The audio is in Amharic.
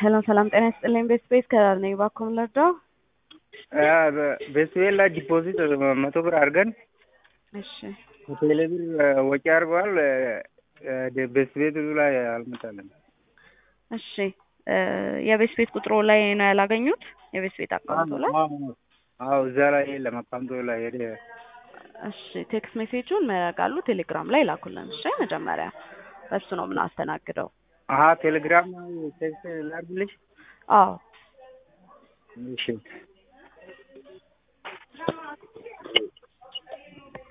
ሰላም ሰላም፣ ጤና ይስጥልኝ። ቤት ቤት ከዳር ነኝ። እባክዎ ምን ልርዳው? ቤስቤል ላይ ዲፖዚት መቶ ብር አድርገን እሺ ቴሌ ብር ወጪ አድርገዋል። ቤስቤት ላይ አልመጣለም። እሺ የቤት ቤት ቁጥሩ ላይ ነው ያላገኙት? የቤት ቤት አካውንቱ ላይ? አዎ እዛ ላይ የለም። አካውንቱ ላይ ሄደ። እሺ ቴክስት ሜሴጁን መረጋሉ ቴሌግራም ላይ ላኩልን። እሺ መጀመሪያ በሱ ነው የምናስተናግደው። አሀ ቴሌግራም ቴክስት ላድርግልሽ? አዎ እሺ